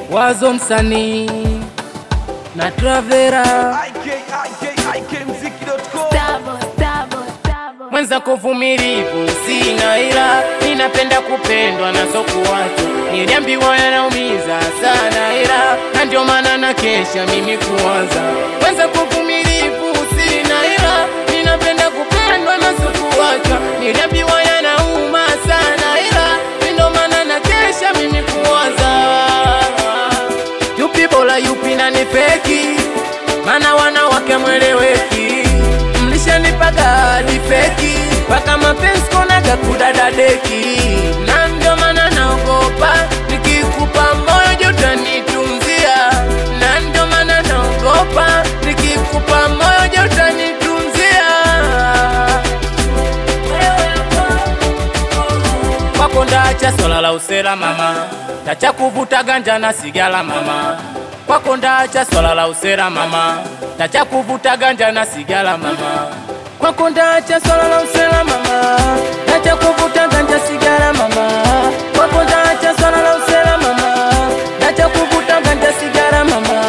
Wazo msanii na Travera mwenza kuvumilivu sina, ila ninapenda kupendwa na sokuwacho. Niliambiwa yanaumiza sana, ila na ndio maana na kesha mimi kuanza. Mwenza kuvumilivu sina, ila ninapenda kupendwa na sokuwacho. Niliambiwa yanauma sana, ila ndio maana na kesha mimi kuanza. Yupi bora yupi na ni feki, mana wanawake mweleweki mlishanipaga hadi feki mpaka mapenzi konaga kudadadeki, na ndio maana naogopa nikikupa moyo jotanitunzia, na ndio maana naogopa nikikupa moyo jotanitunzia. Kwako ndacha swala la usela mama, tacha kuvuta ganja na sigala mama. Kwako ndacha swala la usela mama, tacha kuvuta ganja na sigala mama. Kwako ndacha swala la usela mama, tacha kuvuta ganja sigara mama. Kwako ndacha swala la usela mama, tacha kuvuta ganja sigara mama.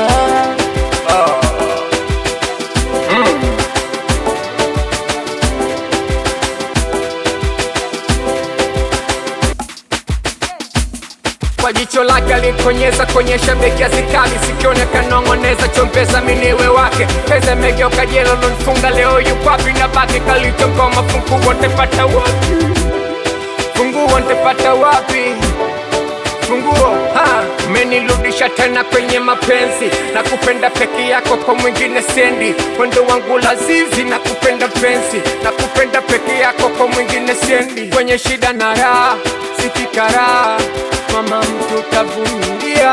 kwa jicho lake alikonyeza konyesha beki azikali sikione kanong'oneza chombeza miniwe wake pesa megeuka jela lonifunga leo yukwapi na baki kalichongoma funguo ntepata wapi funguo ntepata wapi funguo ha menirudisha tena kwenye mapenzi na kupenda peke yako kwa mwingine sendi mwendo wangu lazizi na kupenda penzi na kupenda peke yako kwa mwingine sendi kwenye shida na raha sikikaraa mama mtu tavumilia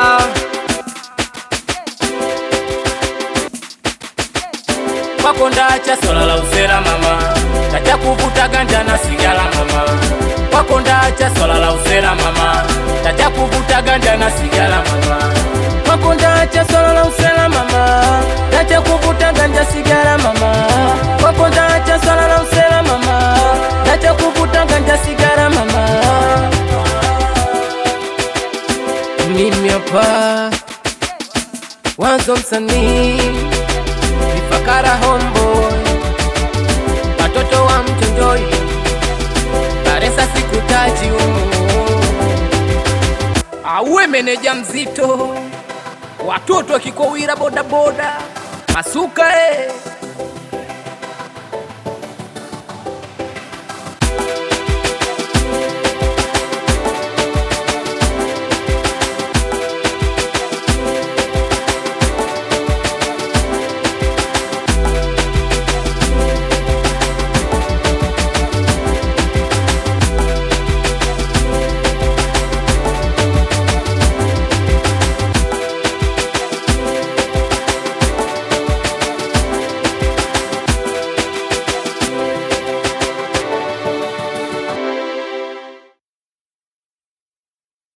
Kwako ndacha swala la usela mama, tacha kuvuta ganja na sigara mama. Kwako ndacha swala la usela mama, tacha kuvuta ganja na sigara mama. Kwako ndacha swala la usela mama, tacha kuvuta ganja sigara mama. Kwako ndacha swala la usela mama, tacha kuvuta ganja sigara mama. Mimi hapa Wazo msanii Ifakara homeboy Watoto wa mtonjoi Baresa sikutaji umu Auwe meneja mzito Watoto wakikowira bodaboda Masuka eh